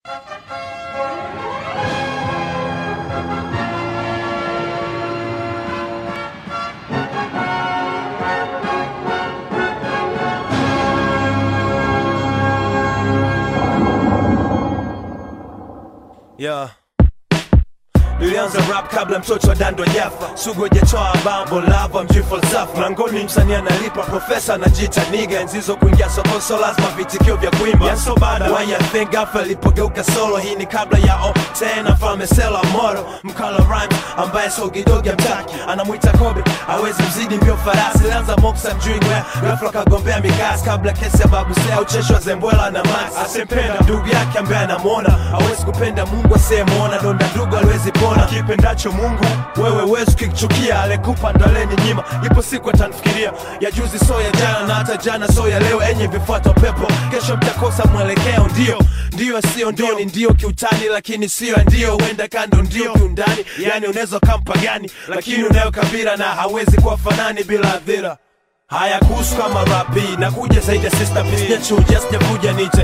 Yeah. Nilianza rap kabla mtoto wa dando jafa sugu hajatoa bambo lava mjui falsafa mlangoni msanii analipa profesa anajiita niga enzizo kuingia soko so lazima vitikio vya kuimba yaso bada why you think gafa alipogeuka solo hii ni kabla ya o tena mfalme sela moro mkala rhyme ambaye sogidogi amtaki anamwita kobe awezi mzidi mbio farasi lianza moksa mjui ngwea ghafla kagombea mikasi kabla kesi ya babusea ucheshwa zembwela na masi asempenda ndugu yake ambaye anamwona awezi kupenda mungu asiyemwona donda ndugu aliwezi pona kipendacho mungu wewe wezi ukichukia alekupa ndo aleni nyima ipo siku atanifikiria ya juzi so ya jana na hata jana so ya leo enye vifuata pepo kesho mtakosa mwelekeo ndio ndio sio ndio ni ndio kiutani lakini sio ya ndio huenda kando ndio kiundani yani unaweza kampa gani lakini unayo kabila na hawezi kuwa fanani bila adhira haya kuhusu kama rapi na kuja zaidi ya sister pisnechuja sijavuja niche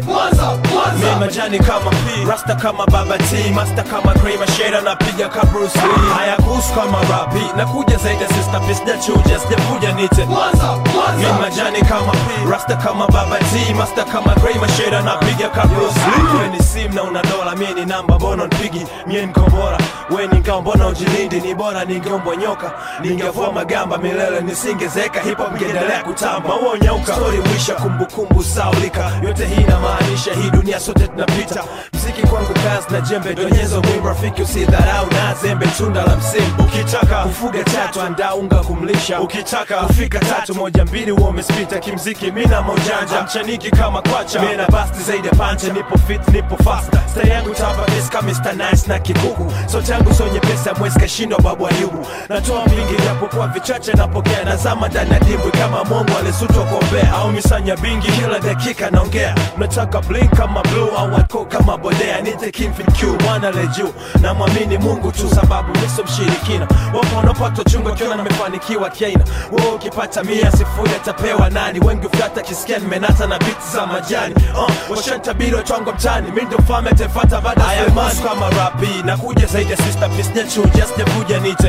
mi majani kama P, rasta kama baba t master kama Gray mashera napiga ka Bruce Lee haya kuhusu kama rapi na kuja zaidi ya sister pisnechuja sijavuja niche mi majani kama P, rasta kama baba t master kama Gray mashera napiga ka Bruce Lee we ni sim na una dola mie ni namba bono npigi mie nkombora we ni ngao mbona ujilindi ni bora ningeombwa nyoka ningevua magamba milele nisingezeka hip hop ingeendelea kutamba huo nyauka story mwisha kumbukumbu saulika yote hii inamaanisha hii dunia sote tunapita mziki kwangu kazi na jembe donyezo mwimu rafiki usidharau na zembe tunda la msimu ukitaka kufuga tatu andaa unga kumlisha ukitaka kufika tatu moja mbili huo umespita kimziki mina maujanja mchaniki kama kwacha mina basti zaidi ya pancha nipo fit nipo fast style yangu tapa miska Mr. Nice na kikuku so changu so nyepesa mwezi kashindwa babu ayubu natoa mingi japokuwa vichache napokea nazama ndani ya dimbwi kama mongo alisutwa kuombea au misanya bingi kila dakika naongea mnataka blink kama blue au wako kama bodea nite kimfin q mwana le juu na mwamini mungu tu sababu miso mshirikina wapo wanapata chungo kiona nimefanikiwa kiaina wewe ukipata mia sifuri atapewa nani wengi ufata kisikia nimenata na biti za majani uh, washantabiri watwango mtani mi ndo mfalme atefata baada ya Sulemani kama rapi na kuja zaidi ya sister pisnechuja sijavuja nite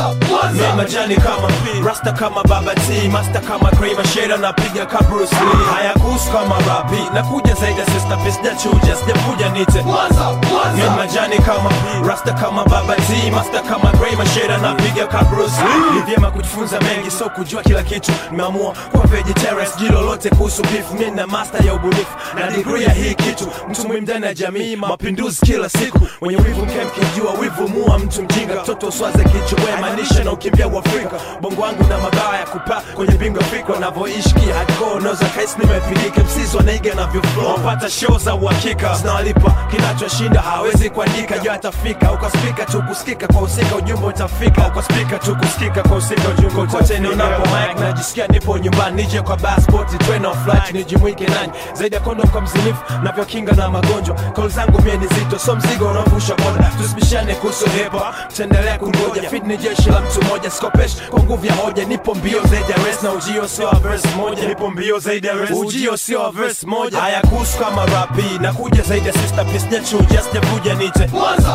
mi majani kama P, rasta kama baba t master kama Gray mashera napiga ka Bruce Lee haya kuhusu kama rapi na kuja zaidi ya sister pisnechuja sijavuja nite mi majani kama P, rasta kama baba t master kama Gray mashera napiga ka Bruce Lee ni vyema kujifunza mengi so kujua kila kitu nimeamua kuwa vegetarian sijui lolote kuhusu beef mi na master ya ubunifu na degree ya hii kitu mtu muhimu ndani ya jamii mapinduzi kila siku wenye wivu mke mkijua wivu mua mtu mjinga mtoto uswaze kichwa maanisha na ukimbia uafrika bongo wangu na mabawa ya kupaa kwenye bingo fikra navyoishi ki hardcore unaweza kaisi nimepilika msizi wanaiga navyo flow wapata show za uhakika zinawalipa kinachoshinda hawezi kuandika jo atafika uko spika tu kusikika kwa usika ujumbe utafika uko spika tu kusikika kwa usika ujumbe utafika nionapo mic najisikia nipo nyumbani nije kwa passport train of flight nijumuike nanyi zaidi ya kondom kwa mzinifu navyokinga na magonjwa kol zangu mie ni zito so mzigo unaovusha boda tusibishane kuhusu hepa tutaendelea kungoja fit ni jeshi la mtu mmoja skopesh kwa nguvu ya hoja nipo mbio zaidi ya res na ujio sio wa verse moja nipo mbio zaidi ya res ujio sio wa verse moja haya kuhusu kama rapi na kuja zaidi ya sister pisnechuja sijavuja nite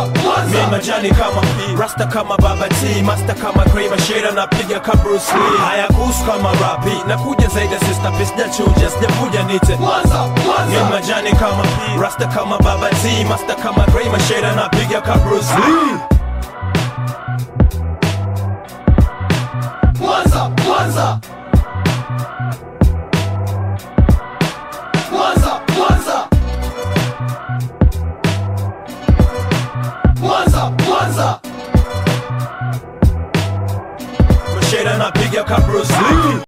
mi majani kama P, rasta kama baba t master kama Gray mashera napiga ka Bruce Lee haya kuhusu kama rapi na kuja zaidi ya sister pisnechuja sijavuja nite mi majani kama P, rasta kama baba t master kama Gray mashera napiga ka Bruce Lee Mwanza, Mwanza. Mwanza, Mwanza. Mwanza, Mwanza. mashera napiga ka Bruce Lee